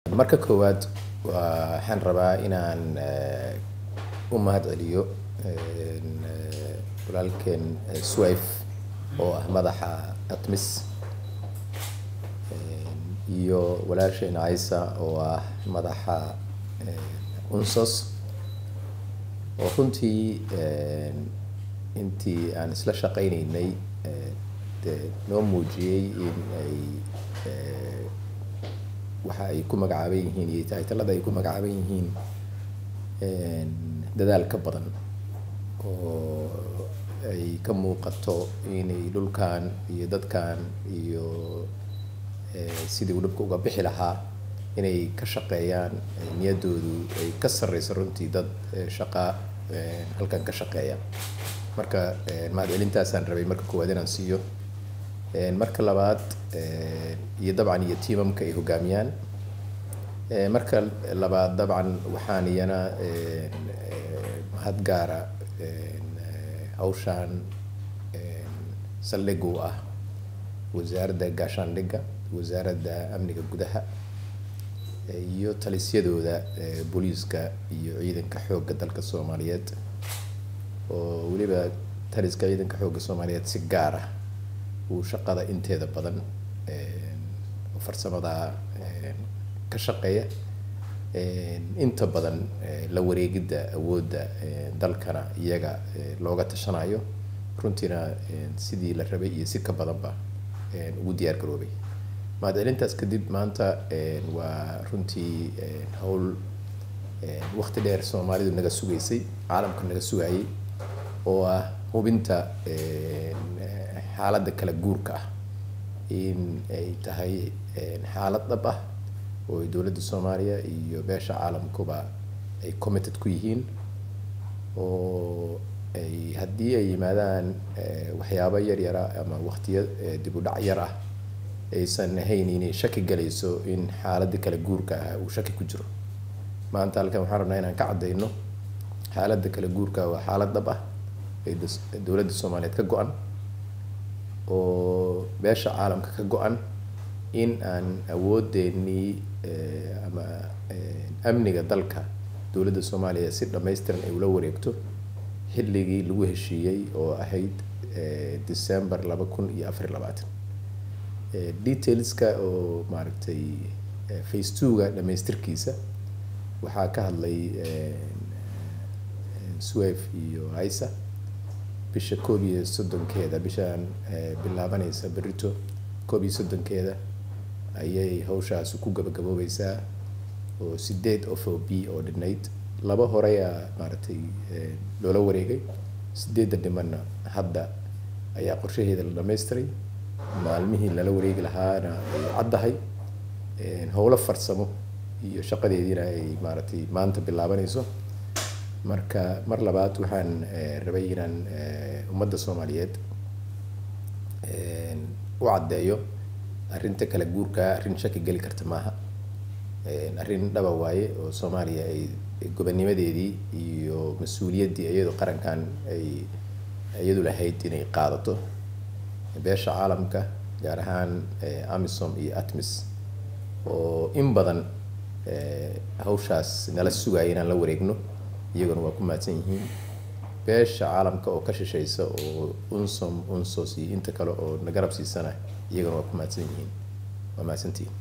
marka koowaad waxaan rabaa inaan u mahad celiyo walaalkeen swif oo ah madaxa atmis iyo walaasheen caisa oo ah madaxa unsos oo runtii intii aan isla shaqaynaynay dee noo muujiyey in ay waxa ay ku magacaaban yihiin iyo taytalada ay ku magacaaban yihiin dadaal ka badan oo ay ka muuqato inay dhulkan iyo dadkan iyo sidii uu dhibka uga bixi lahaa inay ka shaqeeyaan niyadoodu ay ka sarreyso runtii dad shaqa halkan ka shaqeeya marka mahad celintaasaan rabay marka koowaad inaan siiyo marka labaad iyo dabcan iyo tiimamka ay hogaamiyaan marka labaad dabcan waxaan iyana mahad gaara hawshaan saldhig u ah wasaaradda gaashaandhigga wasaaradda amniga gudaha iyo talisyadooda booliiska iyo ciidanka xoogga dalka soomaaliyeed oo weliba taliska ciidanka xoogga soomaaliyeed si gaar ah uu shaqada inteeda badan farsamada ka shaqeeya inta badan la wareegidda awoodda dalkana iyaga looga tashanayo runtiina sidii la rabay iyo si ka badanba ugu diyaar garoobay mahad celintaas kadib maanta waa runtii howl waqti dheer soomaalidu naga sugaysay caalamka naga sugayay oo ah hubinta xaaladda kala guurka ah in ay tahay xaalad dhab ah oo dowladda soomaaliya iyo beesha caalamkuba ay committed ku yihiin oo ay haddii ay yimaadaan waxyaabo yar yara ama waqtiyo dib u dhac yar ah aysan ahayn inay shaki galayso in xaaladda kala guurka ah uu shaki ku jiro maanta halkan waxaan rabnaa inaan ka caddayno xaaladda kala guurka waa xaalad dhab ah ee dowladda soomaaliyeed ka go-an oo beesha caalamka ka go-an in aan awoodeennii ama amniga dalka dowladda soomaaliya si dhammaystiran ay ula wareegto xilligii lagu heshiiyey oo ahayd december laba kun iyo afar iyo labaatan detailska oo maaragtay face two-ga dhamaystirkiisa waxaa ka hadlay swef iyo isa bisha koob iyo soddonkeeda bishaan bilaabanaysa berito koob iyo soddonkeeda ayay hawshaasi ku gabagaboobeysaa oo sideed of o b oo dhinayd laba horeyaa maaragtay loola wareegay sideedda dhimanna hadda ayaa qorshaheeda la dhamaystiray maalmihii lala wareegi lahaana ay caddahay howlo farsamo iyo shaqadeediina ay maaragtay maanta bilaabanayso marka mar labaad waxaan rabay inaan ummadda soomaaliyeed u caddeeyo arrinta kala guurka arrin shaki geli karta maaha arrin dhaba waaye oo soomaaliya ay gobonnimadeedii iyo mas-uuliyaddii iyadoo qarankan ay iyadu lahayd inay qaadato beesha caalamka gaar ahaan amisom iyo atmis oo in badan hawshaas nala sugaya inaan la wareegno iyaguna waa ku mahadsan yihiin beesha caalamka oo ka shishaysa oo unsom unsos iyo inta kale oo nagarab siisana iyaguna waa ku mahadsan yihiin waa mahadsantihiin